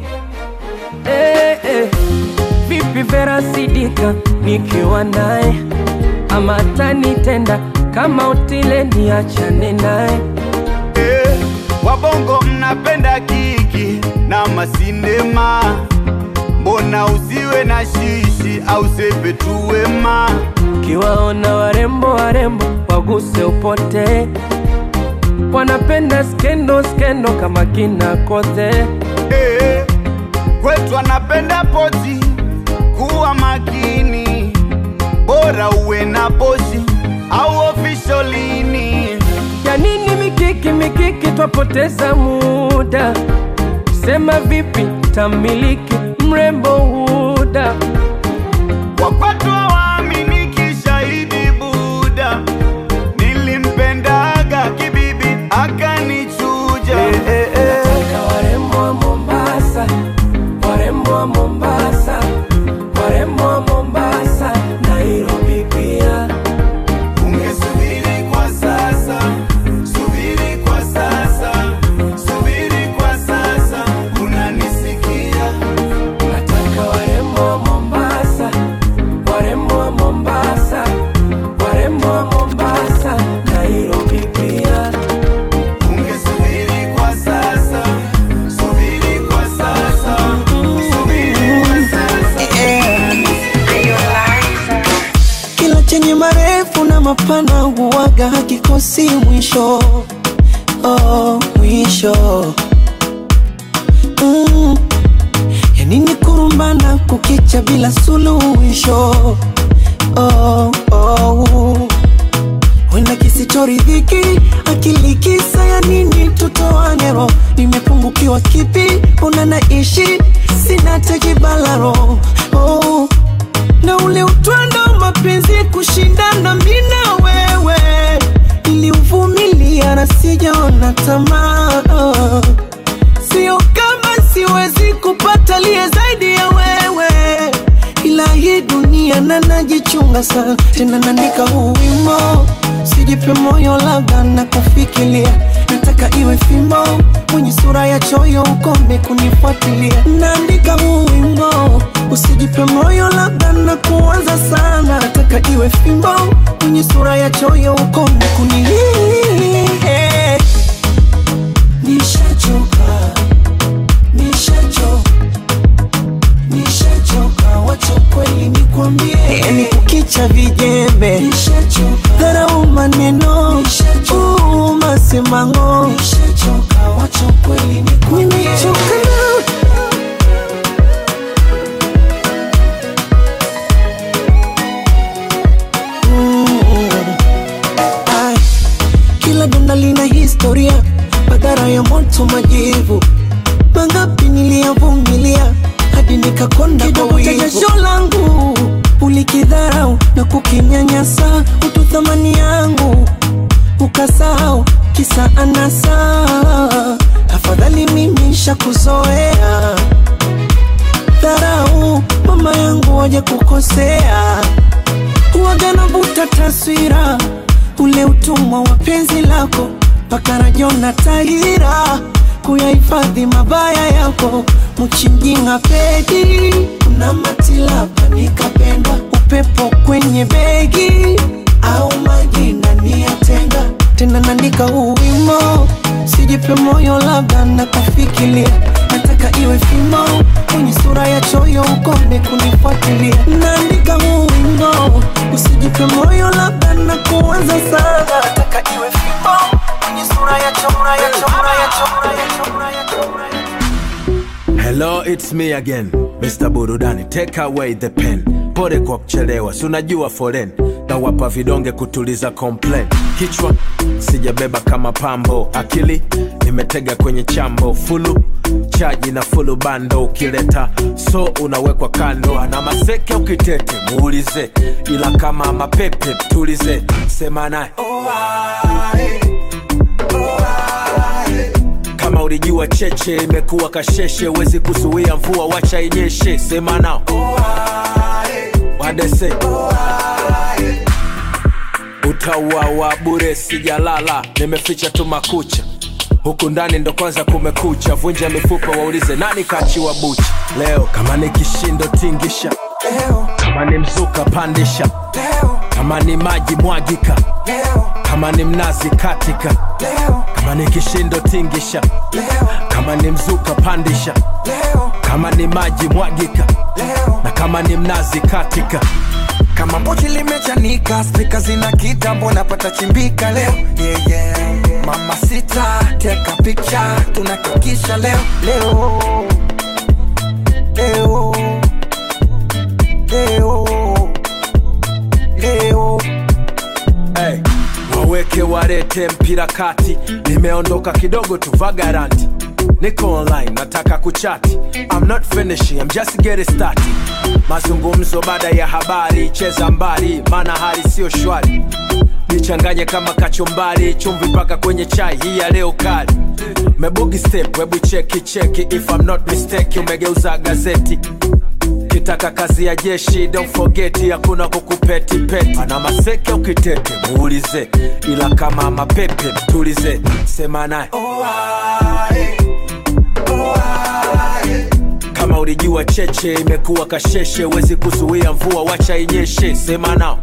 eh, eh. vipi vera sidika nikiwa naye ama tanitenda kama utile niachane naye Eh, wabongo mnapenda kiki na masindema mbona usiwe na shishi au sepe tu wema kiwaona warembo warembo waguse upote wanapenda skendo skendo kama kina kote Eh, kwetu anapenda poti kuwa makini bora uwe na poshi au ofisholini ya nini mikiki mikiki twapoteza muda sema vipi tamiliki mrembo huda wakwatu hawaaminiki shahidi buda nilimpendaga kibibi akanichuja Nataka warembo wa Mombasa, warembo wa Mombasa, warembo wa Mombasa, Nairobi pia. ungesubiri kwa sasa subiri kwa sasa subiri kwa sasa unanisikia Nataka warembo wa Mombasa, warembo wa Mombasa, warembo wa Mombasa, Nairobi pia. ungesubiri kwa sasa subiri kwa sasa subiri kwa sasa kila chenye marefu na mapana huwaga hakikosi mwisho oh, mwisho mm. yanini kurumbana kukicha bila suluhisho oh, oh. wenda kisichoridhiki akili kisa ya nini tutoanero nimepungukiwa kipi una naishi sina tekibalaro oh na ule utwando wa mapenzi kushindana mi na wewe niliuvumilia na sijaona tamaa sio kama siwezi kupata liye zaidi ya wewe ila hii dunia na najichunga sana tena naandika huu wimo sijipe moyo labda na kufikiria nataka iwe fimbo mwenye sura ya choyo ukome kunifuatilia naandika huu wimbo usijipe moyo labda na kuanza sana nataka iwe fimbo mwenye sura ya choyo ukome kuni nishachoka nishachoka nishachoka wacha kweli nikwambie yani kukicha vijembe dharau maneno uu, masemango nimechoka na Mm. Ai, kila donda lina historia madhara ya moto majivu mangapi niliyavumilia hadi nikakonda kwa wivu. jasho langu ulikidharau na kukinyanyasa utu thamani yangu ukasahau kisa anasa afadhali mimi shakuzoea dharau mama yangu waje kukosea huwaga navuta taswira ule utumwa wa penzi lako mpaka rajona tahira kuyahifadhi mabaya yako mchinjinga pedi na matilapa nikapenda upepo kwenye begi au maji ndani ya tenga tena naandika huu wimo sijipe moyo labda nakafikiria nataka iwe fimo kwenye sura ya choyo ukome kunifuatilia naandika huu wimbo usijipe moyo labda na kuanza sana nataka iwe fimo kwenye sura ya chora ya chora ya chora ya chora ya chora ya Hello, it's me again, Mr. Burudani. Take away the pen. Pole kwa kuchelewa, si unajua foren na wapa vidonge kutuliza complain. Kichwa sijabeba kama pambo, akili nimetega kwenye chambo, fulu chaji na fulu bando, ukileta so unawekwa kando. Ana maseke ukitete muulize, ila kama mapepe tulize, sema naye kama ulijua cheche imekuwa kasheshe, wezi kuzuia mvua, wacha inyeshe. Sema nao wadese utauawa bure, sijalala, nimeficha tu makucha huku ndani ndo kwanza kumekucha, vunja mifupa, waulize nani kachiwa bucha leo. Kama ni kishindo tingisha leo, kama ni mzuka pandisha leo, kama ni maji mwagika leo, kama ni mnazi katika leo, kama ni kishindo tingisha leo, kama ni mzuka pandisha leo, kama ni maji mwagika leo, na kama ni mnazi katika kama pochi limechanika spika zina kitambo napata chimbika leo yeah, yeah. mama sita teka picha tunakikisha leo leo leo leo leo hey, waweke warete mpira kati, nimeondoka kidogo tu vagaranti niko online nataka kuchati I'm not finishing, I'm just getting started mazungumzo baada ya habari cheza mbali maana hali sio shwari nichanganye kama kachumbari chumvi mpaka kwenye chai hii ya leo kali mebugi step webu cheki cheki if I'm not mistake umegeuza gazeti kitaka kazi ya jeshi don't forget hakuna kukupeti peti ana maseke ukitete muulize ila kama mapepe tulize sema naye kama ulijua cheche imekuwa kasheshe wezi kuzuia mvua wacha inyeshe sema nao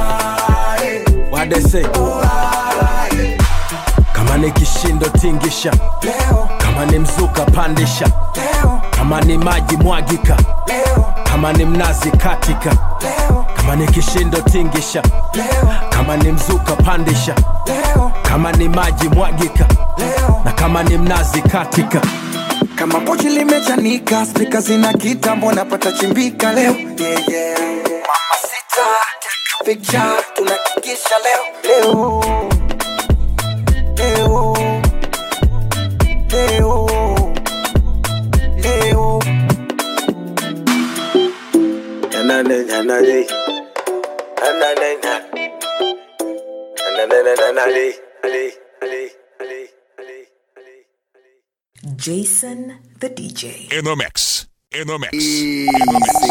wadese kama ni kishindo tingisha kama ni mzuka pandisha kama ni maji mwagika kama ni mnazi katika kama ni kishindo tingisha kama ni mzuka pandisha kama ni maji mwagika na kama ni mnazi katika kama pochi limechanika spika zina kitambo napata chimbika leo yeah, yeah. mama sita teka picha tunakikisha leo leo leo leo leo Anane, anane. Anane, na. Anane, na, na, na, ali, ali, ali, ali, ali. Jason the DJ. In the mix. In the mix. In the mix.